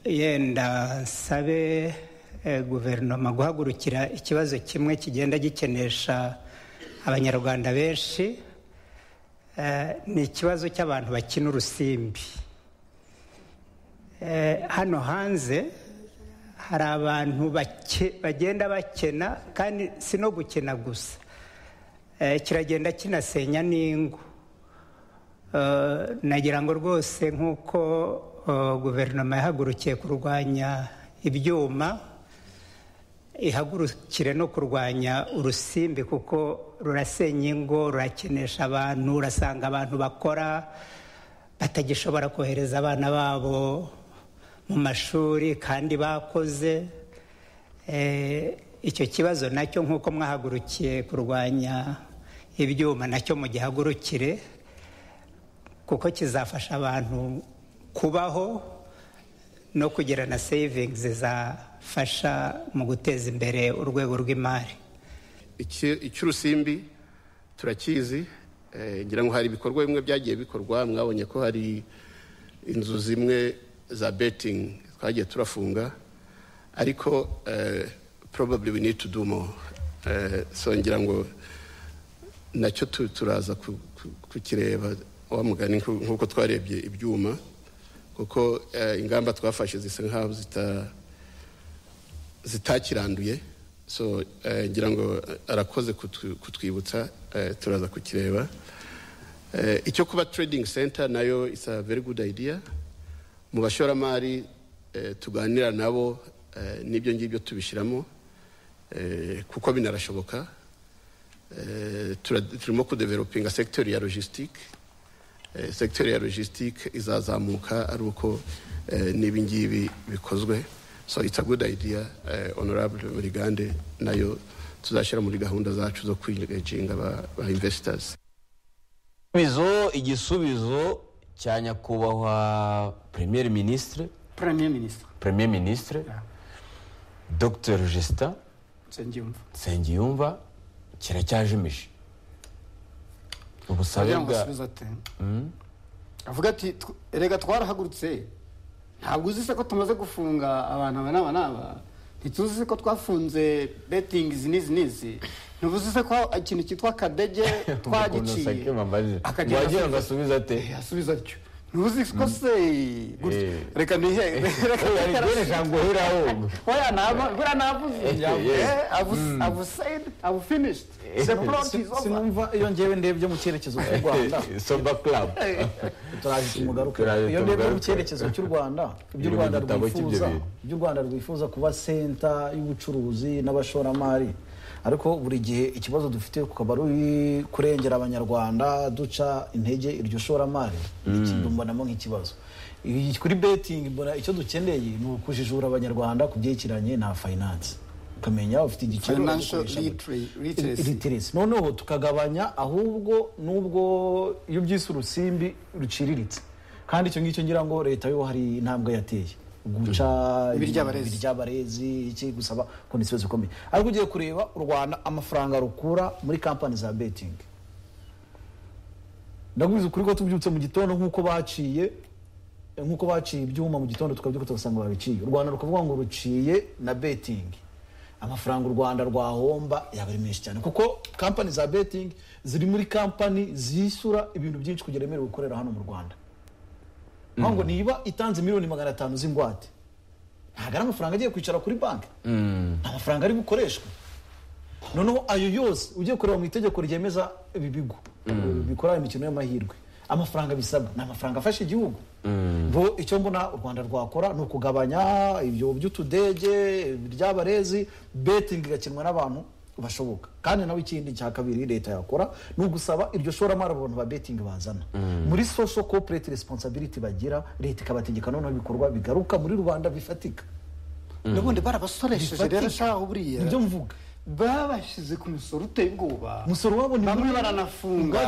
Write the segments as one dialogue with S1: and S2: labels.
S1: yenda nsabe guverinoma guhagurukira ikibazo kimwe kigenda gikenesha abanyarwanda benshi ni ikibazo cy'abantu bakina urusimbi hano hanze hari abantu bagenda bakena kandi si no gukena gusa kiragenda kinasenya n'ingo nagira ngo rwose nk'uko guverinoma yahagurukiye kurwanya ibyuma ihagurukire no kurwanya urusimbi kuko rurasenya ingo rurakenesha abantu urasanga abantu bakora batagishobora kohereza abana babo mu mashuri kandi bakoze icyo kibazo nacyo nk'uko mwahagurukiye kurwanya ibyuma nacyo mu gihagurukire kuko kizafasha abantu kubaho no kugira na seyivingizi zafasha mu guteza imbere urwego rw'imari
S2: icy'urusimbi turakizi ngira ngo hari ibikorwa bimwe byagiye bikorwa mwabonye ko hari inzu zimwe za betingi twagiye turafunga ariko probably we need to do more so ngira ngo nacyo turaza kukireba wamugani nk'uko twarebye ibyuma kuko ingamba twafashe zisa nkaho zitakiranduye so ngira ngo arakoze kutwibutsa turaza kukireba icyo kuba trading center nayo is a very good idea mu bashoramari tuganira nabo n'ibyo ngibyo tubishyiramo kuko binarashoboka turimo kudevelopinga sekiteri ya logisitike sekiteri ya logisitike izazamuka ari uko n'ibi ngibi bikozwe so it's a good idea honorable burigande nayo tuzashyira muri gahunda zacu zo kwireginga ba investors
S3: igisubizo cya nyakubahwa premier ministre
S4: premier ministre
S3: premier ministre dr justin nsengiyumva kiracyajimije
S4: ubusabe bwa avuga ati erega twarahagurutse ntabwo uzi se ko tumaze gufunga abantu aba n'aba n'aba ntituzi se ko twafunze betingi izi n'izi n'izi ntubuze se ko ikintu cyitwa akadege twagiciye
S3: wagira ngo asubize ate
S4: asubize atyo ntubuze ko se reka nihere reka
S3: nihere jambo hera ho
S4: oya naba bura navuze avusayidi avufinishidi
S5: sinumva iyo ngewe ndebye mu cyerekezo cy'u rwanda
S3: soba club
S5: turaje tumugaruke iyo ndebye mu cyerekezo cy'u rwanda ibyo u rwanda rwifuza ibyo u rwanda rwifuza kuba senta y'ubucuruzi n'abashoramari ariko buri gihe ikibazo dufite ukaba ruri kurengera abanyarwanda duca intege iryo shoramari mbonamo nk'ikibazo kuri betingi mbona icyo dukeneye ni ukujijura abanyarwanda ku byerekeranye na fayinanse ukamenya ufite igiciro literacy noneho tukagabanya ahubwo n'ubwo iyo byise urusimbi ruciriritse kandi icyo ngicyo ngira ngo leta yo hari intambwe yateye guca iby'abarezi gusaba kondisiyo zikomeye ariko ugiye kureba u rwanda amafaranga rukura muri kampani za betingi ndagubiza ukuri ko tubyutse mu gitondo nk'uko baciye nk'uko baciye ibyuma mu gitondo tukabyuka tugasanga babiciye u rwanda rukavuga ngo ruciye na betingi amafaranga u rwanda rwahomba yaba ari menshi cyane kuko kampani za betingi ziri muri kampani zishyura ibintu byinshi kugira ngo gukorera hano mu rwanda ngo niba itanze miliyoni magana atanu z'ingwate ntabwo ari amafaranga agiye kwicara kuri banki nta mafaranga ari bukoreshwe noneho ayo yose ugiye kureba mu itegeko ryemeza ibi bigo bikora imikino y'amahirwe amafaranga bisabwa ni amafaranga afasha igihugu icyo mbona u rwanda rwakora ni ukugabanya ibyo by'utudege by'abarezi betingi igakinwa n'abantu bashoboka kandi nawe ikindi cya kabiri leta yakora ni ugusaba iryo shoramari abo bantu ba betingi bazana muri sosho kopereti resiposabiriti bagira leta ikabategeka noneho ibikorwa bigaruka muri rubanda bifatika
S4: n'ubundi barabasoresheje rero shaho buriya
S5: nibyo mvuga
S4: babashyize ku misoro uteye ubwoba
S5: umusoro wabo ni
S4: bamwe baranafunga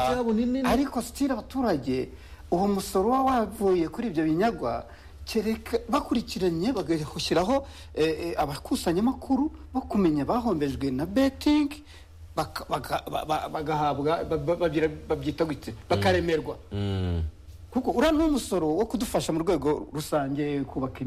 S4: ariko sitira abaturage uwo musoro uba wavuye kuri ibyo binyagwa bakurikiranye bagashyiraho abakusanyamakuru bo kumenya bahombejwe na betingi bagahabwa babyita gutse bakaremerwa kuko uriya ni umusoro wo kudufasha mu rwego rusange kubaka